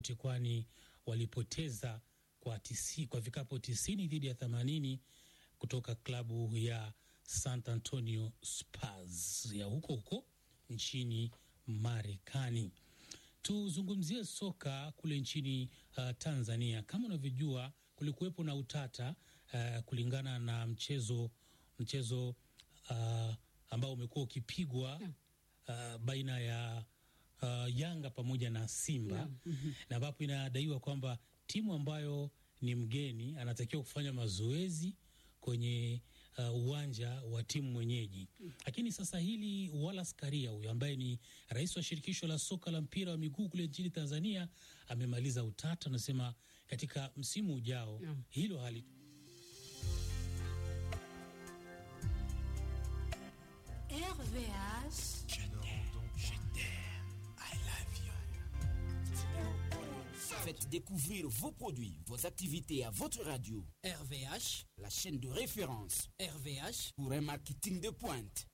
kwani walipoteza kwa, tisi, kwa vikapo tisini dhidi ya themanini kutoka klabu ya San Antonio Spurs ya huko huko nchini Marekani. Tuzungumzie soka kule nchini uh, Tanzania. Kama unavyojua kulikuwepo na utata uh, kulingana na mchezo mchezo uh, ambao umekuwa ukipigwa uh, baina ya uh, Yanga pamoja na Simba Yeah. Mhm. na ambapo inadaiwa kwamba timu ambayo ni mgeni anatakiwa kufanya mazoezi kwenye uh, uwanja wa timu mwenyeji. Lakini sasa hili Wallace Karia huyu ambaye ni rais wa shirikisho la soka la mpira wa miguu kule nchini Tanzania amemaliza utata, anasema katika msimu ujao Yeah. hilo hali RVH. Faites découvrir vos produits, vos activités à votre radio. RVH, La chaîne de référence RVH, pour un marketing de pointe.